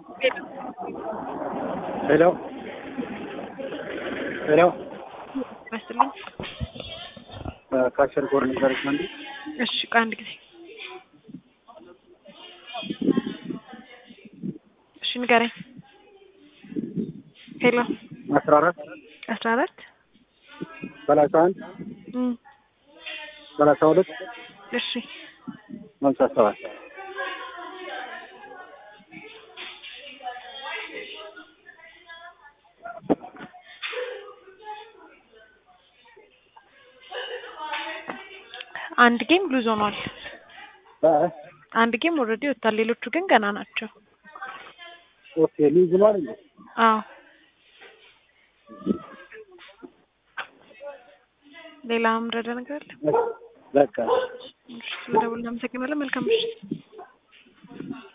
ሄሎ ሄሎ መስልኝ። ካሸር ጎር ነበረች መንዲ እሺ ቆይ አንድ ጊዜ እሺ ንገረኝ። ሄሎ አስራ አራት አስራ አራት ሰላሳ አንድ እም ሰላሳ ሁለት እሺ ሀምሳ ሰባት አንድ ጌም ሉዝ ሆኗል። አንድ ጌም ኦልሬዲ ወጥቷል። ሌሎቹ ግን ገና ናቸው። ኦኬ ሊዝ ነው አይደል? አዎ ሌላ ምረዳ ነገር አለ? በቃ እሺ ስለደውል እናመሰግናለን። መልካም ምሽት።